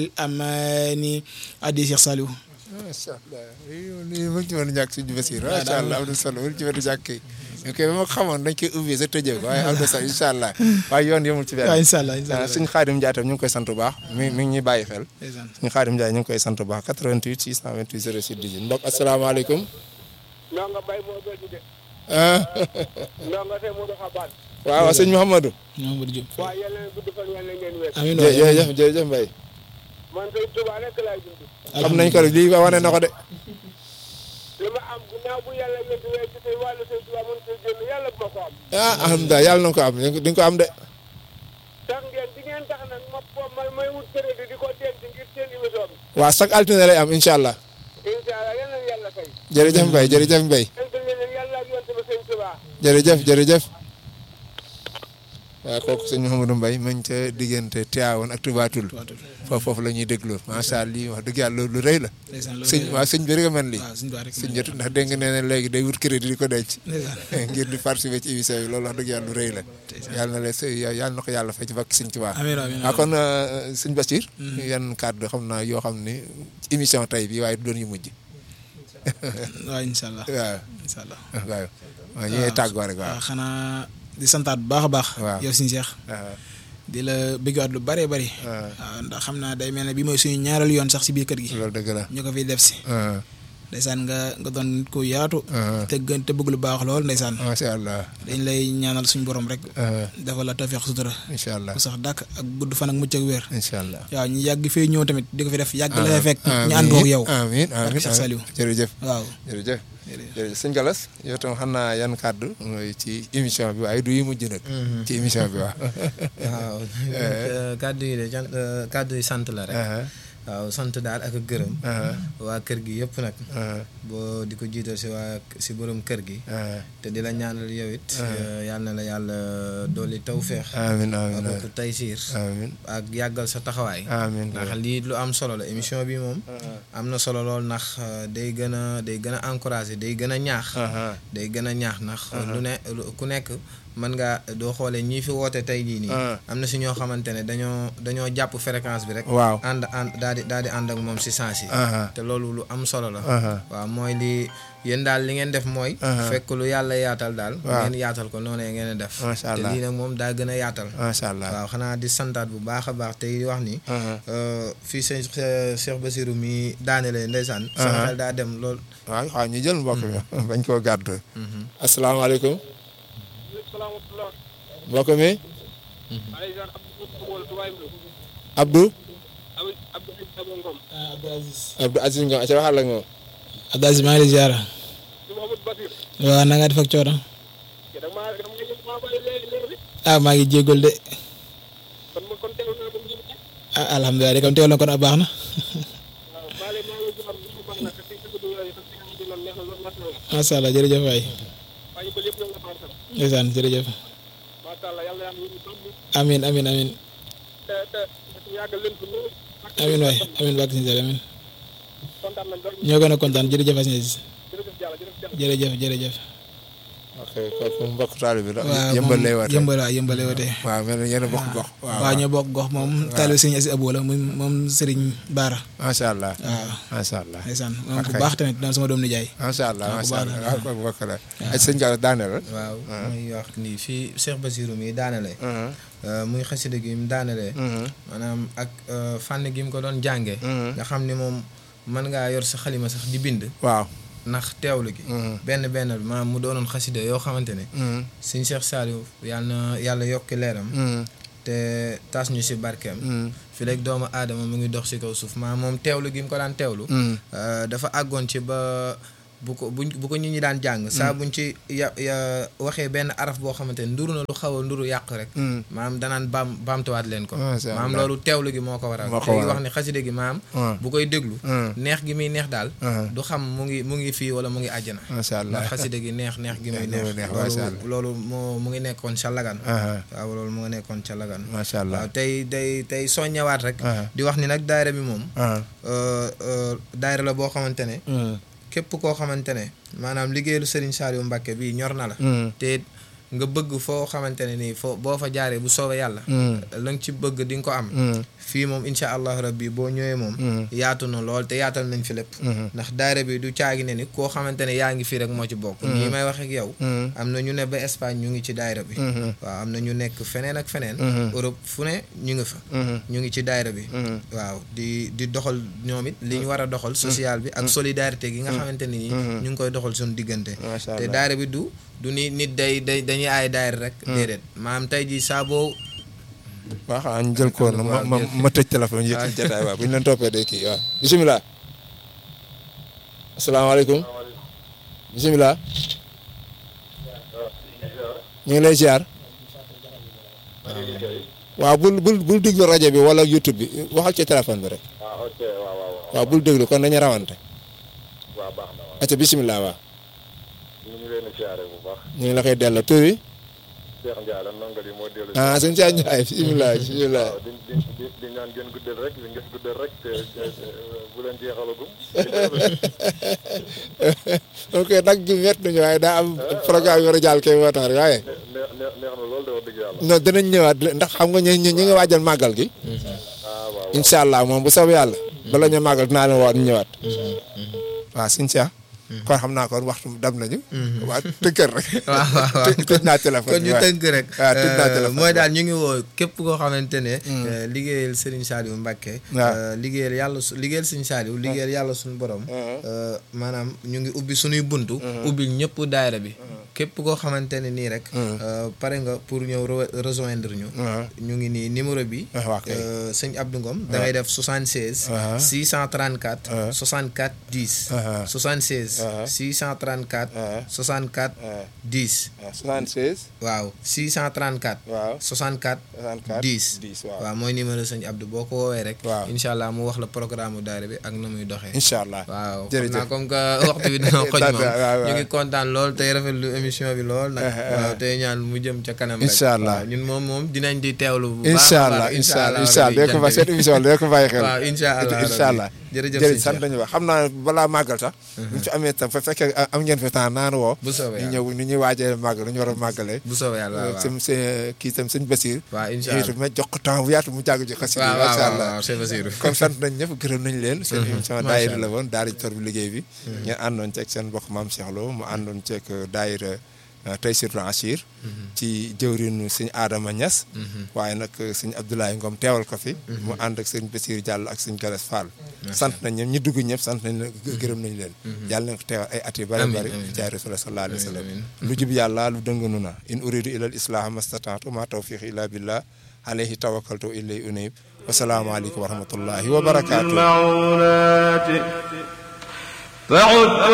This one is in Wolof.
amaani addi Cheikh Saliou macha allah lii mu ci mën a ñàkk suñu Basiir macha allah am na solo mu ci mën a ñàkk ñu koy ba ma xamoon dañ koy ubbi sa tëjee ko waaye am na solo incha allah waaye yoon yemul ci benn waaw incha allah incha allah suñu xaadim Ndiaye tam ñu ngi koy sant bu baax mi mi ngi ñuy bàyyi xel ndeysaan suñu xaadim Ndiaye ñu ngi koy sant bu baax 88 628 06 18 mbokk asalaamaaleykum ndongo bay moo bëgg de ah ndongo te mu doxa baat waaw waaw sëñ Mouhamadou Mamadou Diop waaye yàlla na gudd fan yàlla ngeen wér amiin waay jërëjëf jërëjëf Mbaye man kay Tuubaa rek laay dund xam nañ ko rek lii wane na ko de li ma am ginnaaw bu yàlla yëngu wee ci tey wàllu sëñ Tuubaa mën koy génn yàlla bu ma ko am ah alhamdulilah yàlla na ko am di nga ko am de tax ngeen di ngeen tax nag ma po ma may wut crédit di ko denc ngir seen émission bi waaw chaque altine lay am incha allah incha allah yal na yàlla fay jërëjëf Mbaye jërëjëf Mbaye sant leen yàlla ak yonte ba sëñ Tuubaa jërëjëf jërëjëf waaw kooku sëñ Mouhamadou Mbaye ma ngi ca diggante Tivaouane ak Touba Toul foofu foofu la ñuy dégloo macha allah lii wax dëgg yàlla lu rëy la ndeysaan loolu sëñ waaw sëñ bi rek a mel lii waaw suñu baax rek sëñ jot ndax dégg nga nee na léegi day wut crédit di ko denc ndeysaan ngir di participer ci émission bi loolu wax dëgg yàlla lu rëy la yàlla na la së yàlla na ko yàlla fay ci bakk sëñ Tuubaa amiin amiin waaw kon sëñ Bachir yan kàddu xam naa yoo xam ni émission tey bi waaye du doon yu mujj waaw incha allah waaw incha allah waaw waaw ñu ngi tàggoo rek waaw waaw xanaa di santaat bu baax a baax Waaw. yow suñu Cheikh waaw di la bëggaat lu bëree bëri waaw waaw ndax xam naa day mel ne bi mooy suñu ñaareelu yoon sax si biir kër gi loolu dëgg la ñu ko fiy def si waaw ndeysaan nga nga doon nit ku yaatu waaw te gën te bëgg lu baax lool ndeysaan macha allah dañ lay ñaanal suñu borom rek waaw dafa la tawfeex sutura incha allah bu sax dàkk ak gudd fan ak mucc ak wér incha allah waaw ñu yàgg fee ñëw tamit di ko fi def yàgg la fay fekk ñu amiin àndoo ak yow amiin amiin Barke Cheikh Saliou. jërëjëf waaw jërëjëf jërëjëf sëñ Galas yow tam xam naa yan kàddu mooy ci émission bi waaye du yi mujj nag ci émission bi waaw waaw kàddu yi de cant kàddu yi sant la rek waaw sant daal ak gërëm waa kër gi yëpp nag boo di ko jiital si waa si borom kër gi te di la ñaanal yow it yal na la yàlla dolli tawféex amiin amiin ak taysiir amiin ak yàggal sa taxawaay amiin ndax lii lu am solo la émission bi moom am na solo lool ndax day gën a day gën a encouragé day gën a ñaax day gën a ñaax ndax lu ne lu- ku nekk mën nga doo xoolee ñii fi woote tey jii nii am na si ñoo xamante ne dañoo dañoo jàpp fréquence bi rek waaw ànd ànd daal di daal di ànd ak moom si sens yi te loolu lu am solo la waaw mooy li yéen daal li ngeen def mooy fekk lu yàlla yaatal daal Waaw. ngeen yaatal ko noonu ngeen def Masha te Allah. lii nag moom daa gën a yaatal macha allah waaw xanaa di santaat bu baax a baax tey di wax ni fii sëñ Cheikh Basirou mi daanelee ndeysaan sama xel daa dem lool waaw waaw ñu jël mbokk mi bañ koo gàddu asalaamaaleykum salaamaaleykum mbokk mi aleysan abdou tubaay mbi Abdou abdou abdou abdou ngom Abdou Aziz Abdou Aziz Ngom ca waxal ak moom Abdou Aziz maa ngi lay ziara si Mouhamadou Basir waaw na nga def ak coono ke da ma dama ngi ma bàyyi léegi léegi ah maa ngi jéggul de kon ma kon teew naa ko ngi ah alhamdulilah de comme teewal na kon a baax na waaw maa leen maa ngi joxam ñu baax na te ci dugg yooyu te ci di loolu neex na loolu macha allah macha allah jërëjëf waay waaye ñu ko lépp ñoo nga xaar sax ndeysaan jërëjëf macha allah yàlla yàlla ñu tam amin amin amin te te te yàggal leen ko lool amin waay amin bàkk si amin kontaan nañ lool ñoo gën a kontaan jërëjëf Aziz jërëjëf Diallo jërëjëf Diallo jërëjëf jërëjëf ok kooku mbokk taalibe bi la waaw yëmbal moom lay woote yëmbal waaw yëmbal lay woote waaw mel na yéen a bokk gox waaw waaw ñoo bokk gox moom taalibe sëriñ Asi Abou la moom moom sëriñ Baara macha allah waaw macha allah ndeysaan moom ku Ok. baax tamit doon sama doom nijaay macha allah waaw, bu macha baax allah la. waaw kooku mbokk la ay sëñ Galas daaneel la waaw muy wax nii fii Cheikh Basirou mi daanelee muy xasida gi mu daanelee maanaam ak euh, fànn gi mu ko doon jàngee nga xam ni moom mën ngaa yor sa xalima sax di bind waaw ndax teewlu gi benn benn bi maanaam mu doonoon xasida yoo xamante ne sëñ Cheikh Saliou yàlla na yàlla yokki leeram te tas ñu si barkeem fi léegi doomu aadama mu ngi dox si kaw suuf maanaam moom teewlu gi mu ko daan teewlu euh, dafa àggoon ci ba bu ko buñ bu ko nit ñi daan jàng saa buñ ci ya ya waxee benn araf boo xamante ne nduru na lu xaw a nduru yàq rek maam danaan baam baamtuwaat leen ko Masha maam Allah. loolu teewlu gi moo ko waral Moo ko te waral. wax ne xaside gi maam Ah. bu koy déglu Ah. neex gi muy neex daal Ah. du xam mu ngi mu ngi fii wala mu ngi àjjana macha allah ndax xaside gi neex neex gi muy Neex gi muy neex neex, Masha Allah. loolu loolu moo mu ngi nekkoon ca lagan Aha. waaw loolu mu ngi nekkoon ca lagan macha allah waaw tey tey tey soññawaat rek Ah. di wax ni nag daayira bi moom ah euh, euh, daayira la boo xamante ne képp koo xamante ne maanaam liggéeyalu Serigne Saliou Mbacke bii ñor na la te it nga bëgg foo xamante ne nii foo boo fa jaaree bu soobee yàlla la nga ci bëgg di nga ko am fii moom incha allah rabbi boo ñëwee moom yaatu na lool te yaatal nañ fi lépp ndax daayira bi du caagi ne ni koo xamante ne yaa ngi fii rek moo ci bokk nii may wax ak yow am na ñu ne ba Espagne ñu ngi ci daayira bi waaw am na ñu nekk feneen ak feneen Europe fu ne ñu ngi fa ñu ngi ci daayira bi waaw di di doxal ñoom it li ñu war a doxal social bi ak solidarité gi nga xamante ne nii ñu ngi koy doxal suñu diggante Macha te Allah. daayira bi du du ni nit day day dañuy aay daayira rek déedéet maanaam tey ji saa boo waaw xanaa ñu jël ko ma waaw, ma jël. ma tëj téléphone yi ci jotaay waaw bu ñu leen toppee day kii waaw bisimilah asalaamaaleykum bisimilah ñu ngi lay ziar waaw bul bul bul déglu rajo bi wala YouTube bi waxal ci téléphone bi rek ah ok waaw waaw waaw waaw bul déglu kon nañu rawante waaw baax na waaw acca bisimilah waaw ñu ngi leen di siyaare bu baax ñu ngi la koy delloo tur bi Cheikh Ndiaye la ndongo li moo dellu si ah sëñ Cheikh Ndiaye bisimilah bisimilah waaw di di di di ñaan ngeen guddal rek di ngeen guddal rek te te- te, bu leen jeexalagum ok nag gi wet nañu waaye daa am programme yu war a jàll kay moo tax rek waaye neex neex neex na loolu de wax dëgg yàlla non dinañ ñëwaat ndax xam nga ñu ñu ñu ngi waajal màggal gi ah waaw incha allah moom bu soobee yàlla bala ñu màggal dinaa leen waat ñu ñëwaat waaw sëñ Cheikh kon xam naa kon waxtu dab nañu waa tënkër rek waaw waaw waaw tëj tëj naa téléphone kon bi ñu waaw. tënk rek waaw tëj naa euh, téléphone mooy bi. daal ñu ngi woo képp koo xamante ne euh, liggéeyal Serigne Saliou Mbacké waaw. euh, liggéeyal yàlla su liggéeyal Serigne Saliou liggéeyal yàlla suñu borom euh, maanaam ñu ngi ubbi suñuy buntu ubbil ñëpp daayira bi képp koo xamante ne nii rek euh, pare nga pour ñëw re- rejoindre ñu waaw. ñu ngi nii numéro bi Ah, waa kay. euh, sëñ Abdou Ngom da ngay def 76 Ah. 634 Ah. 64 10 Ah. 76 Ah. 634 Ah. Ah. 64 10 waaw 76 waaw 634 waaw 64 64 10 10 waaw waaw mooy numéro sëñ Abdou boo ko woowee rek Waaw. incha allah mu wax la programme mu daara bi ak na muy doxee incha allah waaw xam jërëjëf naa comme que waxtu bi dina xoj moom waaw, waaw. ñu ngi kontaan lool tey rafetlu émission bi lool nag waaw tey ñaan mu jëm ca kanam rek Incha allah. waaw ñun moom moom dinañ di teewlu bu baax a incha allah baax, incha allah rabbi, incha allah dee ko fa jant seen bi. émission la dee ko bàyyi xel waaw incha allah incha allah jërëjëf jërëjëf sëñ sant Cheikh. nañu wax xam naa balaa màggal sax bu ñu fi amee tam fa fekkee am ngeen fi temps naan woo bu soobee ñu yàlla ñëw ni ñuy waajee màggal lu ñu war a màggalee bu soobee yàlla waaw sëm seen kii tam sëñ Basir waaw incha yooyu allah tamit jox ko temps bu yaatu mu jàng ci xasida waaw yi waaw macha waaw allah waaw c'est Basirou comme sant nañ ñëpp gërëm nañ leen seen émission Macha daayira la allah. woon daara ji tor bi liggéey bi ngeen àndoon ceeg seen mbokk maam Cheikh Lo mu àndoon ceeg daayira Taysirul Achir ci jëwrinu sëñ Adama Niass waaye nag sëñ Abdoulaye Ngom teewal ko fi mu ànd ak sëñ Basir Diallo ak sëñ Galas Fall sant nañ ñoom ñi dugg ñëpp sant nañ leen gërëm nañ leen yàlla nañ ko teewal ay at yu bëri Amiin, bëri amiin. jaay rasul sallallahu alayhi wa sallam Amiin, lu jub yàlla lu dënganu na in uridu ila al islaha mastataatu ma tawfiqi illa billah alayhi tawakkaltu wa ilayhi unib wasalaamu aleykum wa rahmatullahi wa barakatuh المعونات فعد